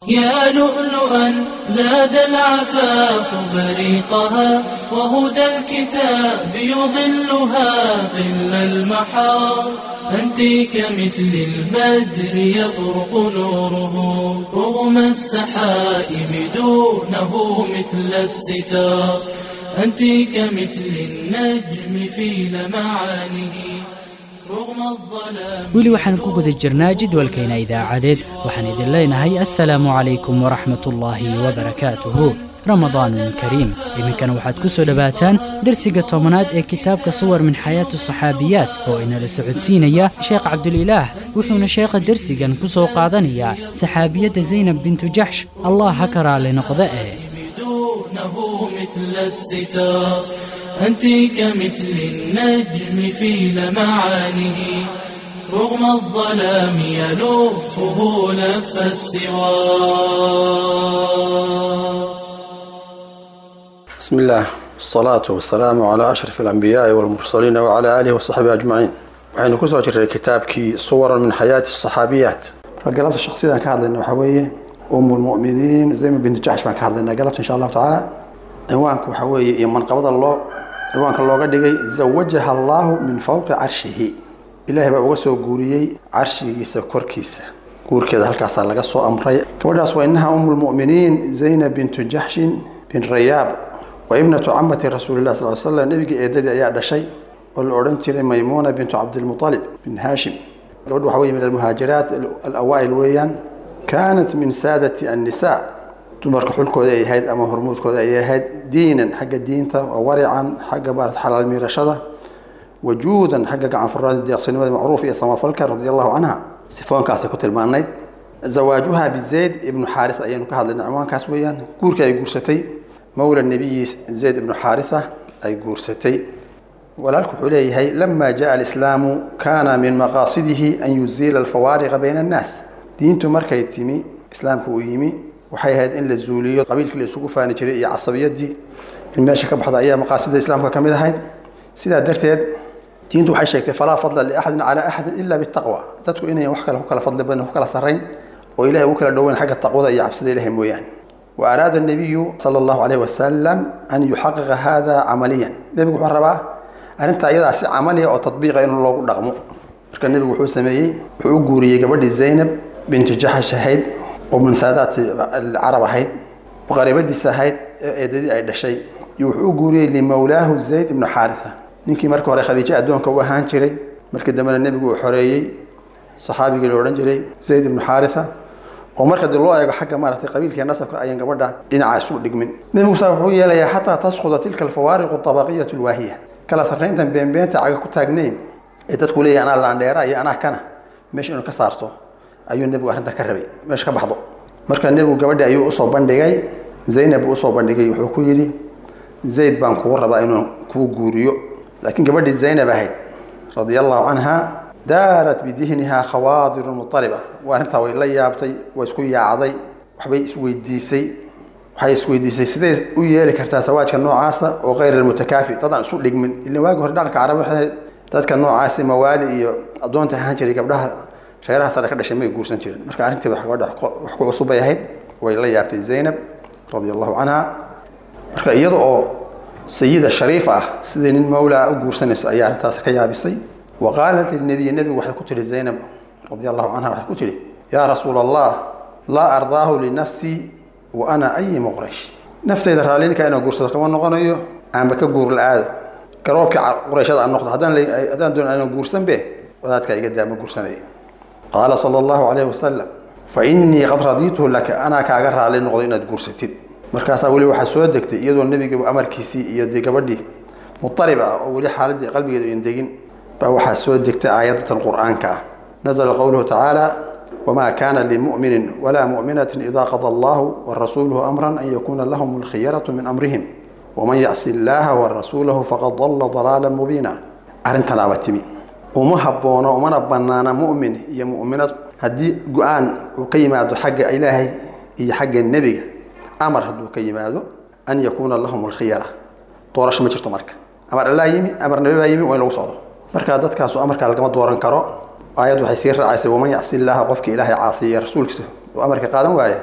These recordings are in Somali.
يا لؤلؤا زاد العفاف بريقها وهدى الكتاب يظلها ظل المحار أنت كمثل البدر يبرق نوره رغم السحائب دونه مثل الستار أنت كمثل النجم في لمعانه رغم الظلام weli waxaan ku guda jirnaa jadwalkeena idaacadeed waxaan idin leenahay assalaamu calaykum waraxmat ullaahi wabarakaatuhu ramadaan kariim iminkana waxaad ku soo dhowaataan dersiga tobanaad ee kitaabka suwar min xayaatu saxaabiyaat oo inala socodsiinaya sheekh cabdulilaah wuxuuna sheekha dersigan ku soo qaadanayaa saxaabiyadda zaynab bintu jaxsh allah ha ka raali noqda ee دونه مثل الستار أنت كمثل النجم في لمعانه رغم الظلام يلفه لف السوار بسم الله والصلاة والسلام على أشرف الأنبياء والمرسلين وعلى آله وصحبه أجمعين waxaynu kusoo jirnay kitaabkii suwaran min xayaati الصaxaabiyaat marka galabta shaksiyadan ka hadlayna waxaa weeye um lmuminiin zaynab binti jaxsh baan ka hadlaynaa galabta insha allahu tacaala ciwaanka waxaa weeye iyo manqabada loo ciwaanka looga dhigay zawajaha allahu min fawqi carshihi ilaahay baa uga soo guuriyey carshigiisa korkiisa guurkeeda halkaasaa laga soo amray gabadhaas waa inaha um lmuminiin zaynab bintu jaxshin bin rayaab waa ibnatu camati rasuulilah sal slam nebigii eedadii ayaa dhashay oo la odhan jiray maymuuna bintu cabdilmualib bin haashim gabadhu waxa weye min almuhaajiraat alawaa'il weeyaan kaanat min saadati annisaa dumarka xulkooda ay ahayd ama hormuudkooda ay ahayd diinan xagga diinta wa warican xagga maarata xalaal miirashada wajuudan xagga gacan furnaada deeqsinimada macruuf iyo samafalka radi allahu canha sifoonkaasay ku tilmaanayd zawaajuha bizayd ibnu xaaris ayaynu ka hadlayna ciwaankaas weeyaan guurkii ay guursatay mawla nebiyi zayd ibnu xaarisa ay guursatay walaalku wuxuu leeyahay lama jaءa alislaamu kana min maqaasidihi an yuziila alfawaariqa bayna annaas diintu markay timi islaamku uu yimi waxay ahayd in la zuuliyo qabiilkii la isugu faani jiray iyo casabiyadii in meesha ka baxda ayaa maqaasida islaamka ka mid ahayd sidaa darteed diintu waxay sheegtay falaa fadla liaxadin calaa axadin ila bitaqwa dadku inayan wax kale ku kala fadli badan ku kala sarrayn oo ilahay ugu kala dhoweyn xagga taqwada iyo cabsida ilahay mooyaane wa araada الnabiyu sala allahu alayh wasalam an yuxaqiqa hada camaliyan nebigu wuxuu rabaa arrintaa iyadaa si camaliya oo tadbiiqa in loogu dhaqmo marka nebigu wuxuu sameeyey wuxuu u guuriyey gabadhii zaynab binti jaxash ahayd oo min saadaati carab ahayd oo qariibadiisa ahayd ee eedadii ay dhashay iyo wuxuu u guuriyey limawlaahu zayd ibnu xaarisa ninkii markii hore khadiijo addoonka u ahaan jiray markii dambena nebigu uu xoreeyey saxaabigii la odhan jiray zayd ibnu xaarisa oo marka dib loo eego xagga maaragtay qabiilkii nasabka ayaan gabadha dhinaca isu dhigmin nebigu saa wuxuu yeelayaa xataa tasquda tilka alfawaariqu tabaqiyatu lwaahiya kala sarrayntan beenbeenta caga ku taagnayn ee dadku leeyahay anaa laandheera iyo anaa kana meesha inuu ka saarto ayuu nebigu arrinta ka rabay meesha ka baxdo marka nebigu gabadhi ayuu usoo bandhigay zaynab buu usoo bandhigay wuxuu ku yidhi zayd baan kugu rabaa inuu kuu guuriyo laakiin gabadhii zaynab ahayd radia allahu canha daarat bidihniha khawaadirun muariba waa arrintaa way la yaabtay way isku yaacday waxbay isweydiisay waxay isweydiisay siday u yeeli kartaa sawaajka noocaasa oo kayr almutakaafi dadaan isu dhigmin ila waagi hore dhaqanka carab waxay dadka noocaasi mawaali iyo addoonta ahaan jiray gabdhaha reeraha sare ka dhashay may guursan jirin marka arrintii wax gabadha wax ku cusub bay ahayd way la yaabtay zaynab radia allahu canha marka iyada oo sayida shariif ah sidii nin mawlaa u guursanayso ayaa arrintaas ka yaabisay wa qaalat linabiy nebigu waxay ku tihi zaynab radia allahu canha waxay ku tihi yaa rasuula allah laa ardaahu linafsii wa ana ayimu quraysh naftayda raallininka inaan guursado kama noqonayo aanba ka guur la-aado garoobkii qurayshada aan noqdo haddaan haddaan doon aanan guursanbe wadaadkaa iga daa ma guursanaya qaala sala allahu calayhi wasalam fa innii qad radiituhu laka anaa kaaga raalli noqdo inaad guursatid markaasaa weli waxaa soo degtay iyadoo nebiga amarkiisii iyo dee gabadhii mutarib ah oo weli xaaladii qalbigeedu in degin baa waxaa soo degtay aayadatan qur'aanka ah nazla qowluhu tacaala wma kana limu'minin wla mu'minatin ida qada allahu warasuuluhu amran an yakuna lahum alkhiyaratu min amrihim waman yacsi illaha warasuulahu faqad dalla dalaala mubiina arrintanaaba timi uma haboono umana banaana mu'min iyo mu'minad haddii go-aan uu ka yimaado xagga ilaahay iyo xagga nebiga amar hadduu ka yimaado an yakuuna lahum alkhiyara doorasho ma jirto marka amar allaa yimi amar nabi baa yimi waa in lagu socdo marka dadkaasu amarkaa lagama dooran karo aayad waxay sii raacaysay waman yacsi illaaha qofkii ilaahay caasiya rasuulkiisa oo amarka qaadan waaya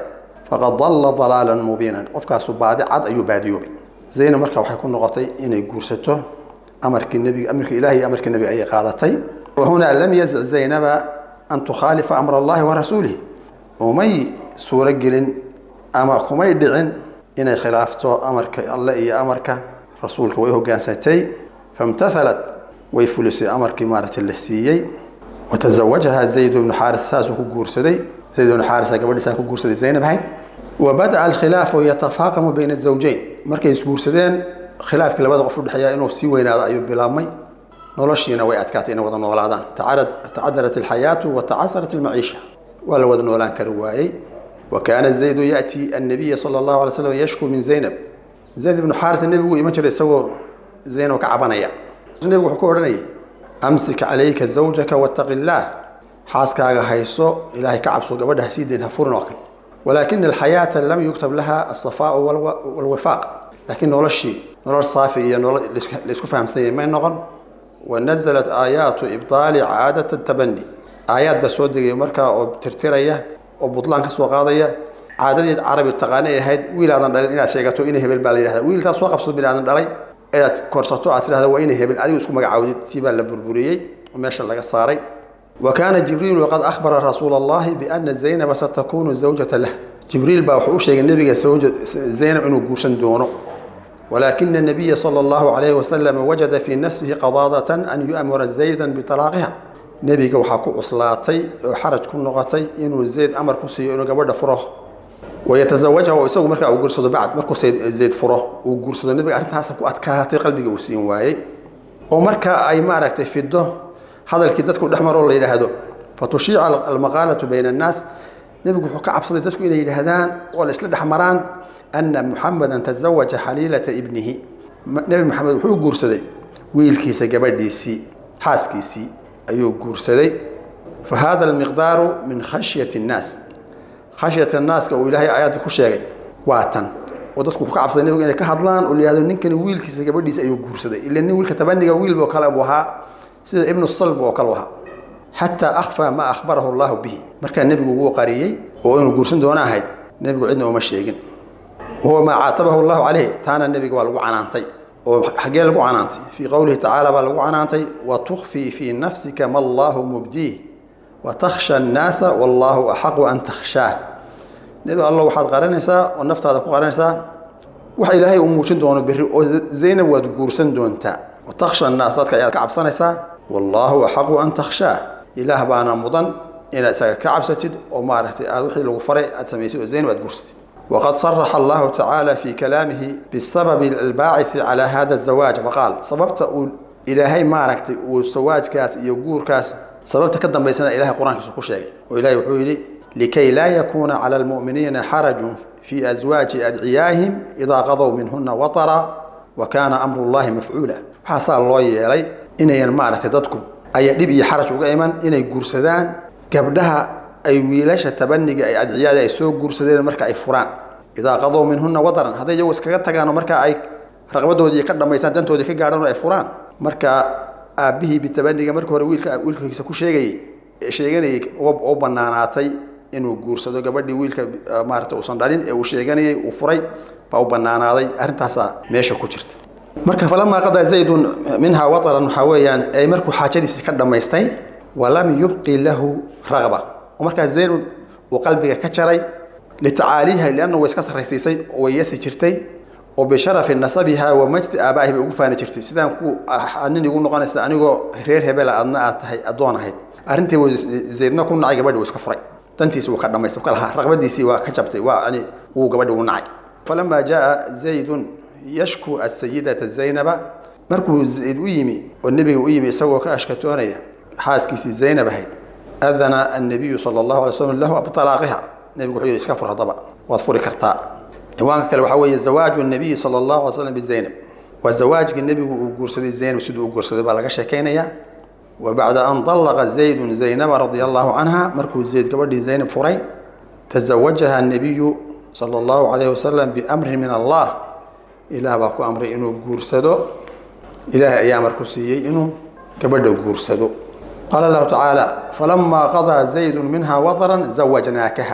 faqad dalla dalaalan mubiinan qofkaasu baadi cad ayuu baadiyoobay zaynab marka waxay ku noqotay inay guursato amarkii nebiga amarkii ilahi iyo amarkii nebiga ayay qaadatay wahunaa lam yazic zaynaba an tukhaalifa amra allahi wa rasuulih umay suuro gelin ama kumay dhicin inay khilaafto amarka alle iyo amarka rasuulka way hogaansatay famtathalat way fulisay amarkii maaragtay la siiyey watazawajaha zayd bnu xaaris saasuu ku guursaday zayd bnu xaaris gabadhiisaan ku guursaday zaynab ahayd wabada'a alkhilaafu yatafaaqamu bayna azawjayn markay isguursadeen khilaafkii labada qof udhexeeya inuu sii weynaado ayuu bilaabmay noloshiina way adkaatay inay wada noolaadaan tacadarat alxayaatu wa tacasarat almaciisha waa la wada noolaan kari waayey wa kaana zaydu ya'ti annabiya sala allahu alay slam yashku min zaynab zayd ibnu xaaris nebigu iman jiray isagoo zaynab ka cabanaya nebigu wuxuu ku odhanayay amsik calayka zawjaka wattaqi illaah xaaskaaga hayso ilaahay ka cabso gabadha ha sii dayn ha furin oo kale walaakina alxayaata lam yuktab laha alsafaau walwifaaq laakiin noloshii nolol saafi iyo nolol laisku fahamsanyay may noqon wanazalat aayaatu ibdaali caadata tabani aayaad baa soo degaya markaa oo tirtiraya oo butlaan ka soo qaadaya caadadii carabi taqaanay ahayd wiil aadan dhalin inaad sheegato ina hebel baa la yidhahda wiilkaas soo qabsato bin aadan dhalay inaad korsato aad tidhahda waa ina hebel adigu isku magacaawdid tii baa la burburiyey oo meesha laga saaray wa kaana jibriilu qad akhbara rasuula allahi biana zaynaba satakunu zawjata lah jibriil baa wuxuu u sheegay nebiga zaynab inuu guursan doono walaakina الnabiya salى اllahu alayhi wasalam wajada fii nafsihi qadaadatan an yu'mura zaydan bitalaaqiha nebiga waxaa ku cuslaatay oo xaraj ku noqotay inuu zayd amar ku siiyo inuu gabadha furo wayataزawajha oo isagu markaa uu guursado bacd markuu zayd furo uu guursado nebiga arrintaasa ku adkaatay qalbiga uu siin waayey oo markaa ay maaragtay fido hadalkii dadku dhex maroo la yidhaahdo fatushiica almaqaalatu bayna annaas nebigu wuxuu ka cabsaday dadku inay yidhaahdaan oo la isla dhex maraan ana muxamedan tazawaja xaliilata ibnihi nebi maxamed wuxuu guursaday wiilkiisa gabadhiisii xaaskiisii ayuu guursaday fa hada almiqdaaru min khashyati اnnaas khashyat annaaska uu ilaahay aayaadda ku sheegay waa tan oo dadku wuxuu ka cabsaday nebigu inay ka hadlaan oo la yihahdo ninkani wiilkiisa gabadhiisa ayuu guursaday ila nin wiilka tabaniga wiilbo kale buu ahaa sida ibnu salb oo kale u ahaa xataa akhfaa ma akhbarahu allahu bihi markaa nebigu wuu qariyey oo inuu guursan doono ahayd nebigu cidna uma sheegin wahuwa maa caatabahu llahu caleyh taana nebiga waa lagu canaantay oo xaggee lagu canaantay fii qowlihi tacaala baa lagu canaantay wa tukfii fii nafsika ma allahu mubdiih wa takhsha annaasa wallaahu axaqu an takhshaah nebi allo waxaad qaranaysaa oo naftaada ku qaranaysaa waxa ilaahay uu muujin doono berri oo zaynab waad guursan doontaa wa takhsha annaas dadka ayaad ka cabsanaysaa wallaahu axaqu an takhshaah ilaah baana mudan inaad isaga ka cabsatid oo maaragtay aad wixii lagu faray aad samaysay oo zaynab aad guursatid waqad saraxa allahu tacaala fii kalaamihi bisababi albaacithi calaa hada azawaaj faqaal sababta uu ilaahay maaragtay uu sawaajkaas iyo guurkaas sababta ka dambaysana ilahay qur-aankiisu ku sheegay oo ilahay wuxuu yidhi likay laa yakuuna cala almu'miniina xarajun fii aswaaji adciyaahim idaa qadow minhuna watara wa kaana amru llahi mafcuula waxaasaa loo yeelay inayan maaragtay dadku ayan dhib iyo xaraj uga iman inay guursadaan gabdhaha ay wiilasha tabaniga ay adciyaada ay soo guursadeen marka ay furaan idaa qadow minhuna wadaran hadday iyagu iskaga tagaano marka ay raqbadoodii ka dhamaystaan dantoodii ka gaadhan oo ay furaan marka aabbihii bitabaniga markii hore wiilka wiilkiisa ku sheegayey sheeganayay oo banaanaatay inuu guursado gabadhii wiilka maarata uusan dhalin ee uu sheeganayay uu furay baa u banaanaaday arrintaasaa meesha ku jirta marka falamaa qadaa zaydun minhaa wataran waxaa weeyaan ay markuu xaajadiisii ka dhammaystay walam yubqi lahu raqba oo markaa zaynun uu qalbiga ka jaray litacaaliiha lianna way iska sarraysiisay oo way yasi jirtay oo bisharafi nasabiha wa majdi aabaahi bay ugu faani jirtay sidaan ku nin igu noqonaysa anigoo reer hebela adna aad tahay addoon ahayd arrintii wuu zaydna ku nacay gabadhi uu iska furay dantiisi wuu ka dhamaystay ka lahaa raqbadiisii waa ka jabtay waa ani wuu gabadhi u nacay falamaa jaa zaydun yashku asayidata zaynaba markuu zayd u yimi oo nebiga u yimi isagoo ka ashkatoonaya xaaskiisii zaynab ahayd adana annabiyu sala allahu alay slam lahu bitalaaqiha nebigu wuxuu yidhi iska fur haddaba waad furi kartaa ciwaanka kale waxaa weeye zawaaju nabiyi sala allahu alay slam bizaynab waa zawaajkii nebigu uu guursaday zaynab siduu u guursaday baa laga sheekaynaya wa bacda an dallaqa zaydun zaynaba radia allahu canha markuu zayd gabadhii zaynab furay tazawajaha annabiyu sala allahu calayhi wasalam biamrin min allah ilaah baa ku amray inuu guursado ilaahay ayaa amar ku siiyey inuu gabadha guursado qaala allahu tacaala falamaa qadaa zaydun minha wadaran zawajnaakaha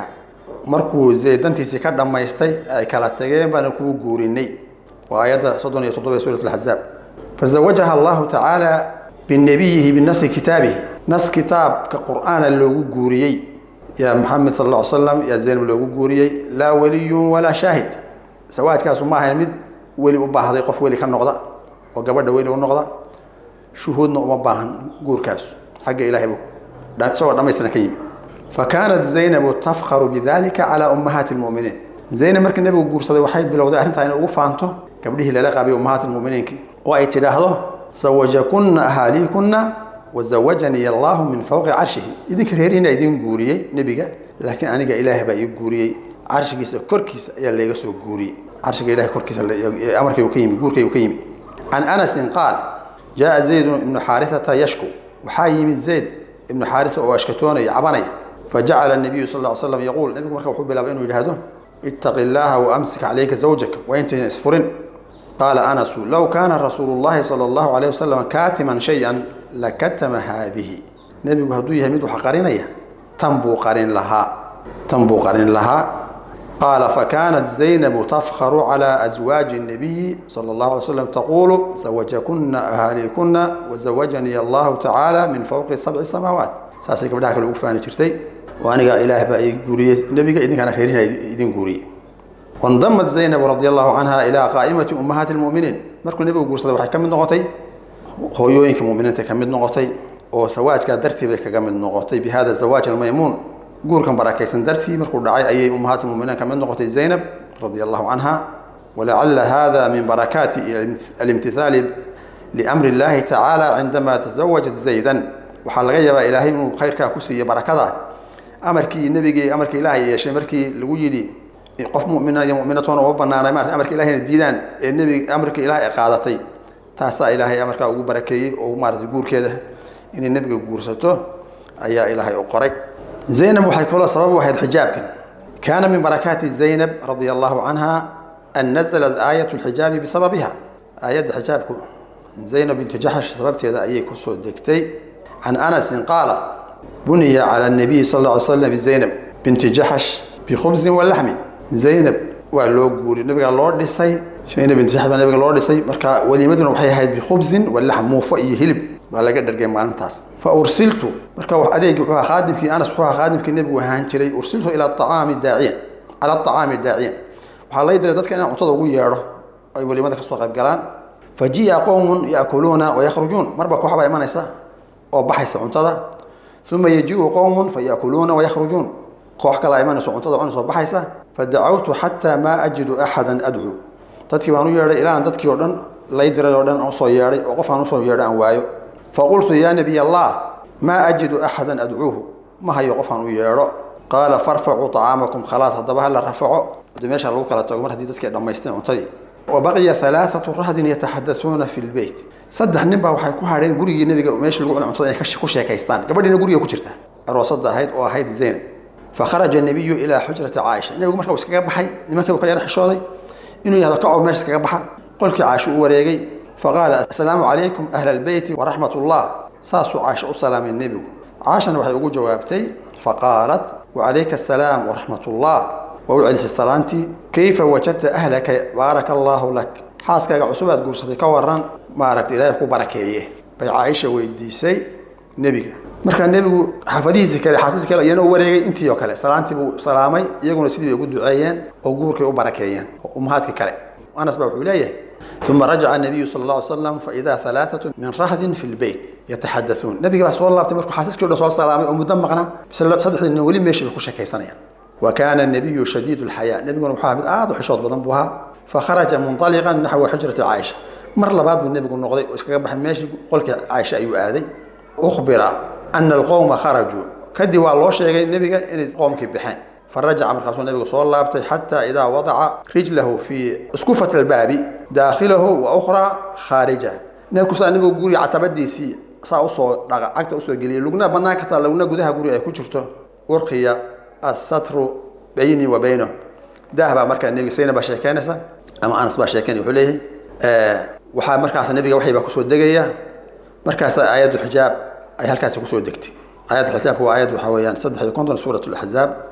markuu zayd dantiisii ka dhammaystay ay kala tageen baana kuu guurinay waa aayadda soddon iyo toddoba suurat alaxzaab fazawajaha allahu tacaala binabiyihi binasi kitaabihi nas kitaabka qur'aana loogu guuriyey yaa maxamed sal alla ly slam yaa zaynab loogu guuriyey laa weliyun walaa shaahid sawaajkaasu ma ahayn mid weli u baahday qof weli ka noqda oo gabadha weli u noqda shuhuudna uma baahan guurkaasu xagga ilahay bu isagoo dhamaystiran ka yimi fakaanat zaynabu tafkaru bidalika calaa ummahaati lmuminiin zaynab markii nebigu guursaday waxay bilowday arrintaa inay ugu faanto gabdhihii lala qaabay ummahaati lmuminiinki oo ay tidhaahdo sawajakunna ahaaliikunna wazawajanii allahu min fawqi carshihi idinka reerihiina idin guuriyey nebiga laakiin aniga ilaah baa ii guuriyey carshigiisa korkiisa ayaa layga soo guuriyey carshiga ilahay korkiisa amarkaygu ka yimi guurkaygu ka yimi can anasin qaal jaa zayd ibnu xaarisata yashku waxaa yimi zayd ibnu xaarisa oo ashkatoonaya cabanaya fajacala nabiyu sal ly slam yaquul nebigu marka wuxuu bilaabay inuu yidhaahdo ittaqi llaaha waamsik calayka zawjaka waa intayna isfurin qaala anasu low kaana rasuulu llahi sala allahu alayh wasalam kaatiman shay-an lakatama haadihi nebigu hadduu yahay mid wax qarinaya tan buu qarin lahaa tan buu qarin lahaa qaala fakaanat zaynabu tafkaru calى aswaaji الnabiyi salى اllahu alay slam taquulu zawajakuna ahaalikuna wazawajanii allahu tacaala min fowqi sabci samaawaat saasay gabdhaha kale ugu faani jirtay oo aniga ilaah baa i guuriyey nebiga idinkaana reerina idin guuriyey wandamat zaynabu radi allahu canha ilaa qaa'imati ummahaati lmuminiin markuu nebigu guursaday waxay ka mid noqotay hooyooyinka muminiinta ka mid noqotay oo sawaajkaa dartii bay kaga mid noqotay bi hada zawaaj almaymuun guurkan barakaysan dartii markuu dhacay ayay ummahaat lmuminiin ka mid noqotay zaynab radi allahu canha walacala hada min barakaati alimtithaali liamri اllahi tacaala cindama tasawajat zaydan waxaa laga yaabaa ilaahay inuu khayrkaa ku siiye barakada amarkii nebigii amarkii ilaahay yeeshay markii lagu yidhi qof mumina iyo muminatoona uma banaanay marata amarka ilahayna diidaan ee nebi amarka ilaah ay qaadatay taasaa ilaahay amarkaa ugu barakeeyey oo maarata guurkeeda inay nebiga guursato ayaa ilaahay u qoray zaynab waxay kaloo sabab u ahayd xijaabkan kaana min barakaati zaynab radia allahu canha an nazalat aayat lxijaabi bisababiha aayadda xijaabku zaynab bintu jaxsh sababteeda ayay kusoo degtay can anasin qaala buniya cala nabiyi sal lla ly slam bizaynab binti jaxsh bikhubsin wa laxmin zaynab waa loo guuri nabiga loo dhisay zaynab binti jaxsh baa nabiga loo dhisay marka weliimaduna waxay ahayd bikhubsin wa laxm muufo iyo hilib baa laga dhargay maalintaas fa ursiltu marka adeegi wuxuu ahaa khaadimkii anas wuxuu ahaa khaadimkii nebigu ahaan jiray ursiltu ila acaami daaciyan cala acaami daaciyan waxaa lay diray dadka inaan cuntada ugu yeedho ay weliimada kasoo qayb galaan fa ji'a qowmun yaakuluuna wayakhrujuun marba koox baa imanaysa oo baxaysa cuntada uma yajiu qowmun fa yaakuluuna wayakhrujuun koox kalaa imanayso cuntada cunasoo baxaysa fadacawtu xataa maa ajidu axadan adcuu dadkii baan u yeedhay ilaa aan dadkii oo dhan lay diray oo dhan usoo yeedhay oo qof aan usoo yeedho aan waayo faqultu yaa nabiy allah maa ajidu axadan adcuuhu ma hayo qof aan u yeedho qaala farfacuu طacaamakum khalaas haddaba hala rafaco hadii meesha lagu kala tago mar haddii dadkii dhammaysteen cuntadii wabaqiya alaaatu rahdin yataxadasuuna fi lbeyt saddex nin baa waxay ku hadheen gurigii nebiga meeshii lagu cunay cuntada inay ku sheekaystaan gabadhiina guriga ku jirta aroosada ahayd oo ahayd zaynab fakharaja nabiyu ilaa xujrati caaisha nebigu marka uu iskaga baxay nimankii uu ka yar xishooday inuu yahdo kaco meesha iskaga baxa qolkii caaisha u wareegay faqaala assalaamu calaykum ahla albeyti waraxmat ullah saasuu caaisha u salaamay nebigu caashana waxay ugu jawaabtay faqaalat wacalayka asalaam waraxmat ullah waa u celisay salaantii kayfa wajadta ahlaka baaraka allaahu lak xaaskaaga cusub aad guursatay ka waran maaragta ilaahay ku barakeeye bay caaisha weydiisay nebiga markaa nebigu xaafadihiisi kale xaasiisi kale iyana u wareegay intii oo kale salaantii buu salaamay iyaguna sidii bay ugu duceeyeen oo guurkay u barakeeyeen ummahaadkii kale anas baa wuxuu leeyahay uma rajaca nabiyu sal alla ly slam faidaa alaaatu min rahdin fi lbeyt yataxadauun nebiga baa soo laabtay markuu xaasiiskii o dhan soo salaamay oo muddo maqna saddexdii nin weli meeshii bay ku sheekaysanayaan wa kaana nabiyu shadiid lxayaa nebiguna wuxuu ahaa mid aad u xishood badan buu ahaa fakharaja munطaliqan naxwa xujrati caaisha mar labaad buu nebigu noqday oo iskaga baxay meeshii qolkii caaisha ayuu aaday ukhbira ana alqowma kharajuu kadib waa loo sheegay nebiga inay qoomkii baxeen farajaca markaasuu nebigu soo laabtay xataa idaa wadaca rijlahu fii iskufat albaabi daakhilahu wa ukhraa khaarija neekusaa nebigu guriga catabadiisii saa usoo dhaqa cagta usoo geliyay lugna bannaan kartaa lugna gudaha guriga ay ku jirto urqiya assatru bayni wa baynahu daah baa markaa nebiga sayna baa sheekeynaysa ama anas baa sheekeynaya wuxuu leeyahay waxaa markaas nebiga waxay baa kusoo degaya markaas aayaddu xijaab ay halkaasi kusoo degtay aayadda xijaabka waa aayad waxaa weeyaan saddex iyo konton suurat laxzaab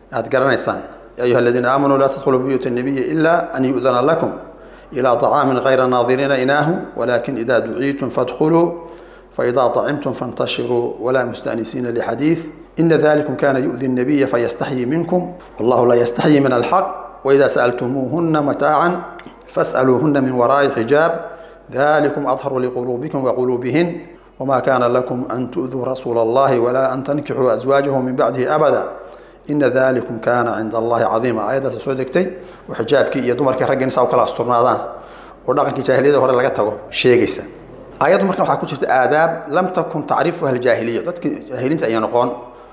aad garanaysaan ya ayuha aladiina aamanuu laa tadkhuluu buyuuta nabiyi ila an yu'dana lakum ilaa طacaamin غayra naadiriina inaahu walakin ida duciitum fadkhuluu faida طacimtum faاntashiruu walaa mustaأnisiina lxadiiث ina dalikum kana yu'di الnabiya fayastaxyi minkum wallahu laa yastaxyi min alxaq waida sa'altumuuhuna mataacan fas'aluuhuna min waraa'i xijaab dalikum adharu liquluubikum waquluubihin wma kana lakum an tu'duu rasuula اllahi walaa an tankixuu aswaajahu min bacdihi abada ina dalikum kana cinda allahi cadiima aayaddaasa soo degtay oo xijaabkii iyo dumarkii raggii saa u kala asturnaadaan oo dhaqankii jaahiliyada hore laga tago sheegaysa aayaddu marka waxaa ku jirta aadaab lam takun tacrifuha aljaahiliya dadkii jaahiliinta ayaa noqon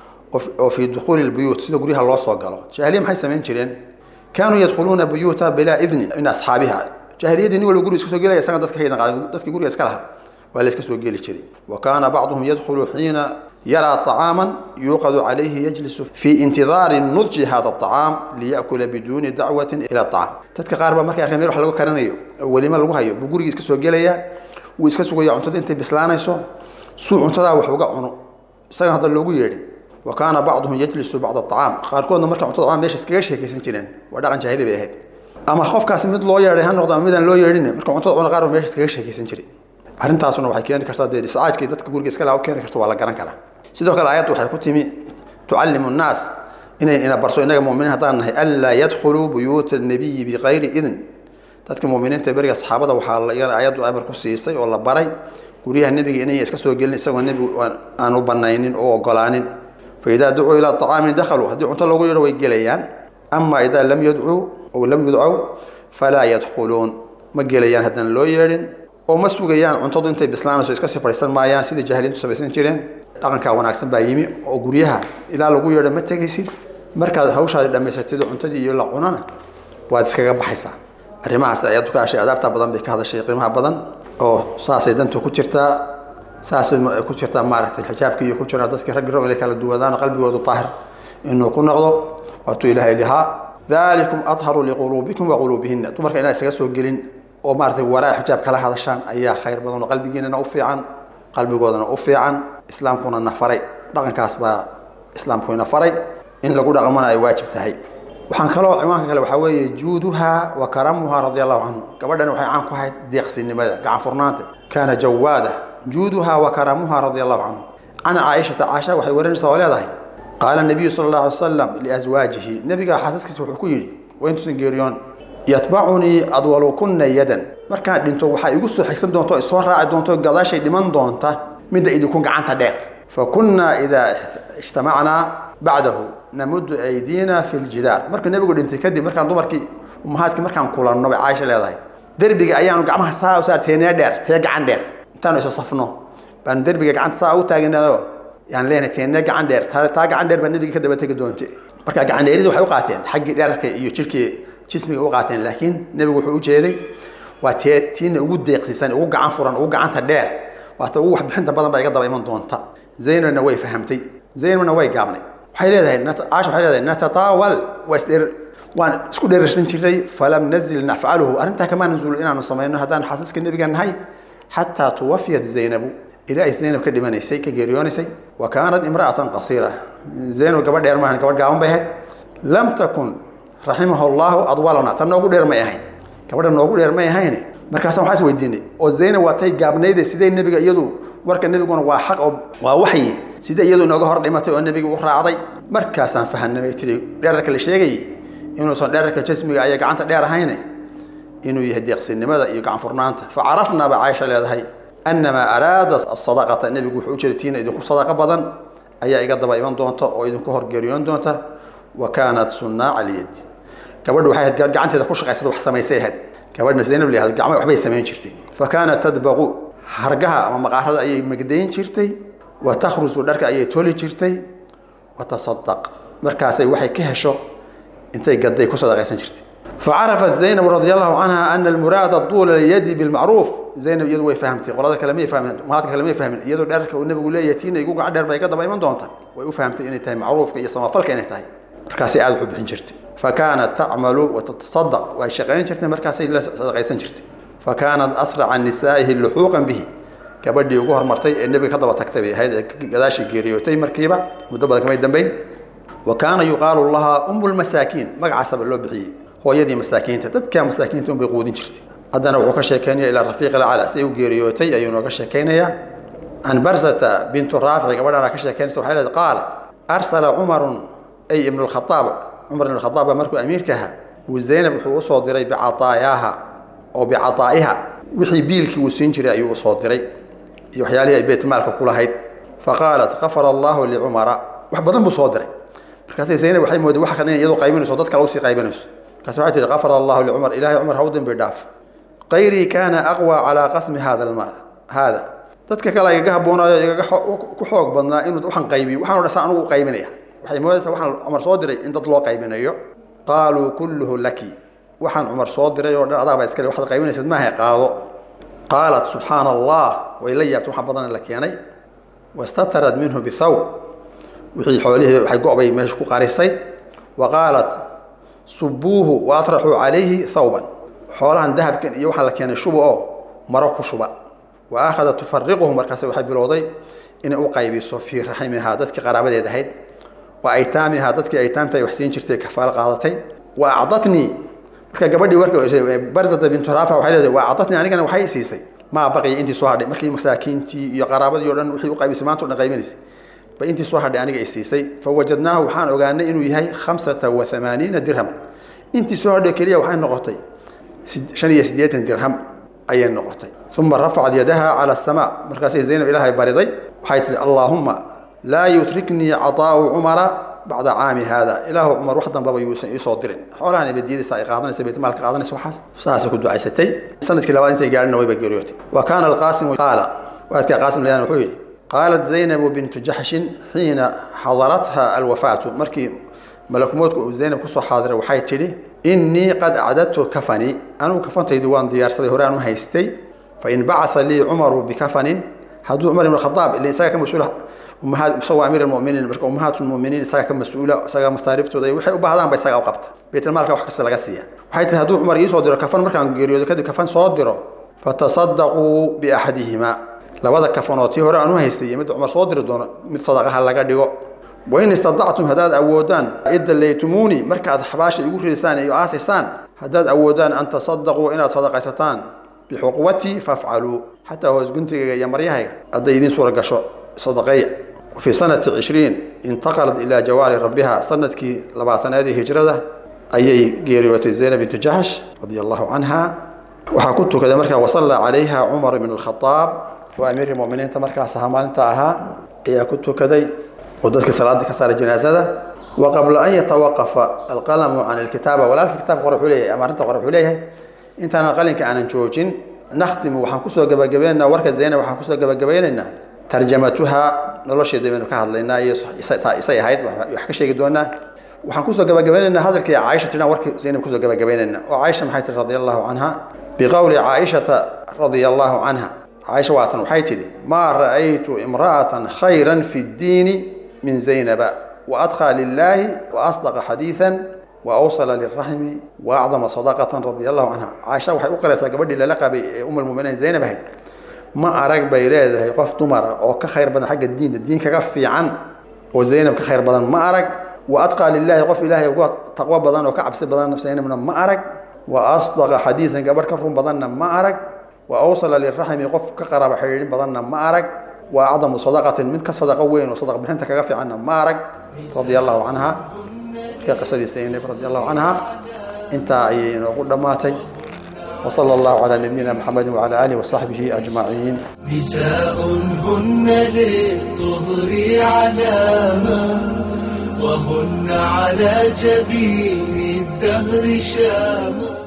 oo fii dukhuuli lbuyuut sida guryaha loo soo galo jaahiliya maxay samayn jireen kaanuu yadkhuluuna buyuuta bilaa idnin min asxaabiha jaahiliyadii nin walba guri iska soo gelaya isaga dadka ka ydan dadkii guriga iska lahaa waa la iska soo geli jiray wa kaana bacduhum yadkhulu xiina yaraa طacaama yuuqadu calayhi yajlisu fii intidaari nudji hada الطacaam liyakula biduuni dacwati ila طacaam dadka qaar baa markay arkeen meel wax lagu karanayo oo welima lagu hayo buu gurigii iska soo gelaya wuu iska sugaya cuntada intay bislaanayso suu cuntadaa wax uga cuno isaga hadda loogu yeedhin wa kaana bacduhum yajlisu bacda acaam qaarkoodna marka cuntada cunaan meesha iskaga sheekaysan jireen waa dhaqan jaahili bay ahayd ama qofkaasi mid loo yeedhay ha noqdo ama midaan loo yeedhin marka cuntada cuna qaar ba meesha iskaga sheekaysan jiray arrintaasuna waxay keeni kartaa dee iscaajkii dadka guriga iska laha u keeni karto waa la garan karaa sidoo kale aayaddu waxay ku timi tucallimu nnaas inay ina barto innaga muminiin haddaan nahay anlaa yadkhuluu buyuuta nabiyi bikayri idn dadka muminiinta beriga saxaabada waxaa iyana aayaddu amar ku siisay oo la baray guryaha nebiga inay iska soo gelin isagoo nebigu aan u banaynin oo ogolaanin fa idaa ducuu ilaa طacaamin dakhaluu haddii cunto loogu yeedho way gelayaan ama idaa lam yadcuu ow lam yudcow falaa yadkhuluun ma gelayaan haddaan loo yeedhin oo ma sugayaan cuntadu intay bislaanayso iska sii fadhiisan maayaan sidai jaahiliintu samaysan jireen dhaqankaa wanaagsan baa yimi oo guryaha ilaa lagu yeedho ma tegaysid markaad hawshaadi dhammaysatid cuntadii iyo la cunana waad iskaga baxaysaa arrimahaas ayaddu ka hashay adaabta badan bay ka hadashay qiimaha badan oo saasay dantu ku jirtaa saasay ku jirtaa maaragtay xijaabkii iyo ku jira dadkii raggi ro inay kala duwadaan qalbigoodu daahir inuu ku noqdo waatuu ilaahay lihaa dalikum adharu liquluubikum wa quluubihina dumarka inaa isaga soo gelin oo maaratay waraa xijaab kala hadashaan ayaa khayr badan oo qalbigiinana u fiican qalbigoodana u fiican islaamkuna na faray dhaqankaas baa islaamku ina faray in lagu dhaqmana ay waajib tahay waxaan kaloo ciwaanka kale waxaa weeye juuduha wa karamuha radia allahu canhu gabadhani waxay caan ku ahayd deeqsinimada gacan furnaanta kaana jawaada juuduha wa karamuha radia allahu canhu can caaishata caasha waxay warinaysaa oo leedahay qaala nabiyu sala allahu alay wasalam liaswaajihi nebiga xaasaskiisa wuxuu ku yidhi wayntuusan geeriyoon yatbacunii adwalukuna yadan markaan dhinto waxaa igu soo xigsan doonta o isoo raaci doonta gadaashay dhiman doonta midda idinku gacanta dheer fa kunnaa idaa ijtamacnaa bacdahu namudu aydiina fi ljidaar markuu nebigu dhintay kadib markaan dumarkii umahaadkii markaan kulanno bay caaisha leedahay derbiga ayaanu gacmaha saa u saar teenee dheer tee gacan dheer intaanu isu safno baanu derbiga gacanta saa u taaginayo yaan leenahay teenee gacan dheer taa gacan dheer baa nebiga ka daba tegi doonte marka gacan dheerida waxay u qaateen xaggii dheerarka iyo jirkii jismiga u qaateen laakiin nebigu wuxuu u jeeday waa tee tiina ugu deeqsiisan ugu gacan furan ugu gacanta dheer waata ugu waxbixinta badan baa iga daba iman doonta zaynabna way fahamtay zaynabna way gaabnay waxay leedahay caasha waxay leedahay natataawal waa isdheer waan isku dheerarsan jiray falam nazil nafcaluhu arrintaa kamaa nasuul inaanu samayno haddaan xaasaska nebiga nahay xataa tuwafiyat zaynabu ilaa ay zaynab ka dhimanaysay ka geeriyoonaysay wa kaanat imra'atan qasiira zaynab gabadh dheer maahan gabadh gaaban bay ahayd lam takun raximahu llahu adwalana tan noogu dheer may ahayn gabadha noogu dheer may ahayn markaasaan waxaa is weydiinay oo zaynab waa tay gaabnayde sidee nebiga iyadu warka nebiguna waa xaq oo waa waxyi sidee iyadu inooga hor dhimatay oo nebiga u raacday markaasaan fahanamay tiri dheerarka la sheegayay inuusan dheerarka jasmiga aya gacanta dheer ahayne inuu yahay deeqsinimada iyo gacan furnaanta fa carafnaa ba caaisha leedahay annamaa araada asadaqata nebigu wuxuu u jeeda tiina idinku sadaqa badan ayaa iga daba iman doonta oo idinku horgeeriyoon doonta wa kaanat sunnaaca alyadi gabadhu waxay ahayd gacanteeda ku shaqaysada wax samaysay ahayd gabadhna zaynab la yahdo gacmo waxbay samayn jirtay fa kaanat tadbaqu hargaha ama maqaarada ayay magdayn jirtay wa takhrusu dharka ayay toli jirtay wa tasadaq markaasay waxay ka hesho intay gaday ku sadaqaysan jirtay facarafat zaynab radi allahu canha ana almuraada duula lyadi bilmacruuf zaynab iyadu way fahamtay qolada kale may fahmin umahaadka kale may fahmin iyadoo dherarka uu nebigu leeyahay tiina igu gacan dheer bay ka daba iman doonta way u fahamtay inay tahay macruufka iyo samafalka inay tahay markaasay aada wax u bixin jirtay fa kaanat tacmalu wa tatasadaq way shaqayn jirtay markaasay la sadaqaysan jirtay fa kaanat asraca nisaa'ihi luxuuqan bihi gabadhii ugu hormartay ee nebiga ka daba tagtay bay ahayd ee gadaashii geeriyootay markiiba muddo badan kamay dambeyn wa kaana yuqaalu lahaa umu lmasaakiin magacaasaba loo bixiyey hooyadii masaakiinta dadka masaakiinta unbay quudin jirtay haddana wuxuu ka sheekeynaya ilaa rafiiq alcala siday u geeriyootay ayuu nooga sheekeynayaa can barsata bintu raafic gabadhaana ka sheekeynaysa waxay leedahay qaalat arsala cumarun ay ibnu lkhadaab cumar ibn khadaab baa markuu amiirka ahaa wuu zaynab wuxuu usoo diray bicataayaaha oo bicataa'iha wixii biilkii uu siin jiray ayuu usoo diray iyo waxyaalihii ay beytmaalka ku lahayd faqaalat kafara allahu licumara wax badan buu soo diray markaasay zaynab waxay mooday wax kale inay iyadu qaybinayso dad kale usii qaybinayso markaas waxay tihi kafara allahu licumar ilaahay cumar ha u dembi dhaaf qayrii kaana aqwa calaa qasmi hada almaal haada dadka kale igaga haboonaayo igaga ku xoog badnaa inuu waxaan qaybiyo waxaan dhasa anugu u qaybinaya waxay moodaysaa waxaan cumar soo diray in dad loo qaybinayo qaaluu kulluhu laki waxaan cumar soo diray oo dhan adaabaa iskale waxaad qaybinaysad maaha qaado qaalat subxaana allah way la yaabtay waxaa badan la keenay wastatarad minhu bithawb wixii xoolihii waxay go-bay meesha ku qarisay wa qaalat subuuhu wa atraxuu calayhi thawban xoolahan dahabkan iyo waxaa la keenay shuba oo maro ku shuba wa aakhadat tufariquhu markaas waxay bilowday inay u qaybiso fii raximihaa dadkii qaraabadeed ahayd wa aytaamihaa dadkii aytaamta ay wax siin jirtay kafaalo qaadatay wa acdatnii marka gabadhii warka barzata bintu raafa waxay leedahay wa acdatnii anigana waxay siisay maa baqiya intii soo hadhay markii masaakiintii iyo qaraabadii o dhan wixii u qaybisay maanta o dhan qaybinaysay ba intii soo hadhay aniga ay siisay fawajadnaahu waxaan ogaanay inuu yahay khamsata wa hamaaniina dirham intii soo hadhay keliya waxay noqotay shan iyo siddeetan dirham ayay noqotay uma rafacad yadaha cala asamaa markaasay zaynab ilaahay bariday waxay tihi allaahumma laa yutriknii cataa'u cumara bacda caami haada ilaahu cumar wax dambaba yuusan iisoo dirin xoolahan ibadiyadiisa ay qaadanaysa baytmaalka qaadanaysa waxaas saasay ku ducaysatay sanadkii labaad intay gaadhina wayba geeriyootay wa kaana alqaasimu qaala waadkaa qaasim layaan wuxuu yidhi qaalat zaynabu bintu jaxshin xiina xadaratha alwafaatu markii malakumoodku uu zaynab kusoo xaadiray waxay tidhi innii qad acdadtu kafanii anugu kafantaydii waan diyaarsaday hore aan u haystay fain bacaa lii cumaru bikafanin hadduu cumar ibn khadaab ila isaga ka mas-uula isagoo amiir muminiin marka ummahaat lmuminiin isaga ka mas-uula isaga masaariiftooda waxay u baahdaan ba isaga u qabta baytulmaalka wax kasta laga siiya waxay tihi hadduu cumar iisoo diro kafan markaan geeriyoodo kadib kafan soo diro fatasadaquu biaxadihimaa labada kafanoo tii hore aan u haystay iyo midda cumar soo diri doono mid sadaqaha laga dhigo wain istadactum haddaad awoodaan idallaytumuuni marka aad xabaasha igu ridaysaan iyo aasaysaan haddaad awoodaan an tasadaquu inaad sadaqaysataan bixuqwatii fafcaluu xataa hoos guntigayga iyo maryahayga hadday idiin suura gasho sadaqeeya fii sanati cishriin intaqalat ilaa jawaari rabbiha sanadkii labaatanaadii hijrada ayay geeriyootay zaynab bintu jaxsh radia allahu canha waxaa ku tukaday markaa wasallaa calayha cumar ibn alkhadaab oo amiirkii muminiinta markaas ahaa maalinta ahaa ayaa ku tukaday oo dadkii salaadii ka saaray janaasada wa qabla an yatawaqafa alqalamu can alkitaaba walaalka kitaabka qore wuxuu leeyahay ama arrinta qore wuxuu leeyahay intaanan qalinka aanan joojin nakhtimu waxaan kusoo gabagabaynaynaa warka zaynab waxaan kusoo gabagabaynaynaa tarjamatuha nolosheeda baynu ka hadlaynaa iyo isay ahayd wax ka sheegi doonaa waxaan kusoo gabagabaynaynaa hadalkii caaisha tiran warkii zaynab kusoo gabagabaynaynaa oo caaisha maxay tihi radia allahu canha biqowli caaishata radia allahu canha caaisha waatan waxay tidhi maa ra'aytu imra'atan khayran fi ddiini min zaynaba waadqى lilaahi waasdaqa xadiiثa waawsala liraxmi waacdama sadaqatan radia allahu canha caaisha waxay u qaraysaa gabadhii lala qabay ee um lmuminiin zaynab ahayd ma arag bay leedahay qof dumara oo ka khayr badan xagga diinta diin kaga fiican oo zaynab ka khayr badan ma arag wa adqaa lilaahi qof ilaahay uga taqwo badan oo ka cabsi badan zaynabna ma arag wa asdaqa xadiidan gabadh ka run badanna ma arag wa awsala liraxmi qof ka qaraaba xidhiidhin badanna ma arag wa acdamu sadaqatin mid ka sadaqo weyn oo sadaq bixinta kaga fiicanna ma arag radia allahu canha ka qisadii zaynab radia allahu canha intaa ayay inoogu dhammaatay وصلى الله على نبينا محمد وعلى آله وصحبه أجمعين نساء هن للطهر علامة وهن على جبين الدهر شامة